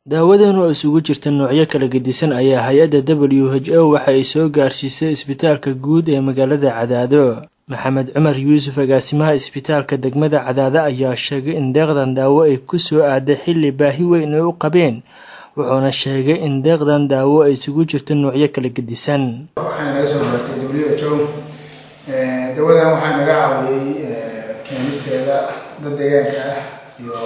daawadan oo isugu jirta noocyo kala gedisan ayaa hay-adda w h o waxa ay soo gaarsiisay isbitaalka guud ee magaalada cadaado maxamed cumar yuusuf agaasimaha isbitaalka degmada cadaado ayaa sheegay in deeqdan daawo ay ku soo aaday xilli baahi weyn ay u qabeen wuxuuna sheegay in deeqdan daawo ay isugu jirto noocyo kala gedisan waxaana naga soo gaartay w h o dawadan waxaa naga caawiyey keenisteeda dad deegaanka ah iyo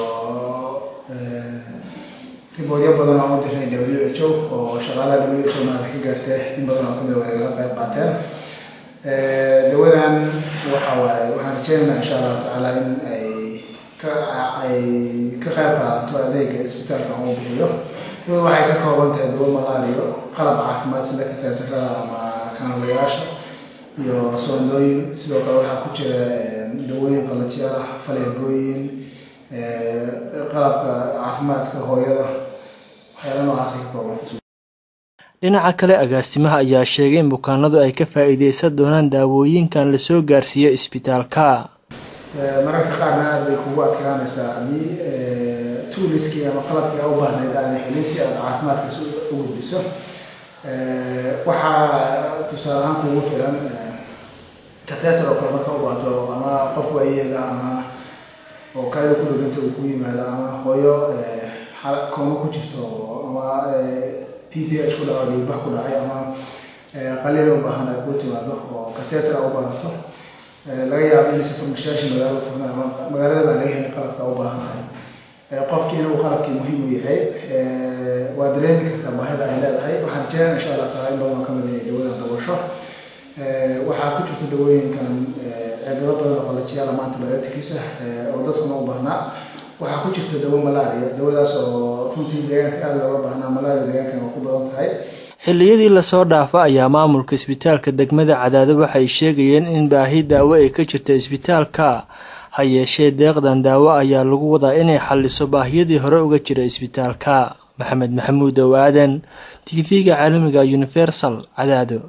riboodyo badan oo u dirnay w h o oo shaqaalaha w h o maada ka gaartay in badan oo kamid waa nagala qayb qaateen dawadan waxa waaye waxaan rajeynaynaa insha allahu tacaala in ay ka ay ka qayb qaadato adeega isbitaalka uu bixiyo dawada waxay ka kooban tahay dawo malaariyo qalab caafimaad sida kateetarada ama kanalayaasha iyo soondooyin sidoo kale waxaa ku jira dawooyin qalajiyaal ah faleebooyin qalabka caafimaadka hooyada waxyaala noocaasay ka koobanta dhinaca kale agaasimaha ayaa sheegay in bukaanadu ay ka faa-iideysan doonaan daawooyinkan lasoo gaarsiiyo isbitaalka mararka qaarna aada bay kugu adkaanaysaa haddii tuuliskii ama qalabkii a u baahnayd aada helin si aad caafimaadkaas u gudbiso waxaa tusaale ahaan kugu filan katheter oo kale marka u baato ama qof waayeela ama oo kaada ku dheganta uu ku yimaado ama hooyo kooma ku jirto ama p p h ku dhaco dhiigbax ku dhacay ama qaliil u baahan ay ku timaado oo katheter a u baahato laga yaabo inaysa farmashayaasha magaalada furnaan ama magaalada baa laga helin qalabka u baahan tahay qofkiina uu qalabkii muhiim u yahay waa dareemi kartaa baahida ay leedahay waxaan rajeynayaa insha allah taala in badan oo kamid inay dawadan dabasho waxaa ku jirta dawooyinkan cirbado badan oo qalajiyaala maanta biotikiisa oo dadkuna u baahnaa waxaa ku jirta dawo malaria dawadaas oo runtii deegaanka aada looga baahnaa malaria deegaankan waa ku badan tahay xilliyadii lasoo dhaafa ayaa maamulka isbitaalka degmada cadaado waxay sheegayeen in baahi daawo ay ka jirta isbitaalka ha yeeshee deeqdan daawo ayaa lagu wadaa inay xalliso baahiyadii hore uga jira isbitaalka maxamed maxamuud ow aadan t v-ga caalamiga universal cadaado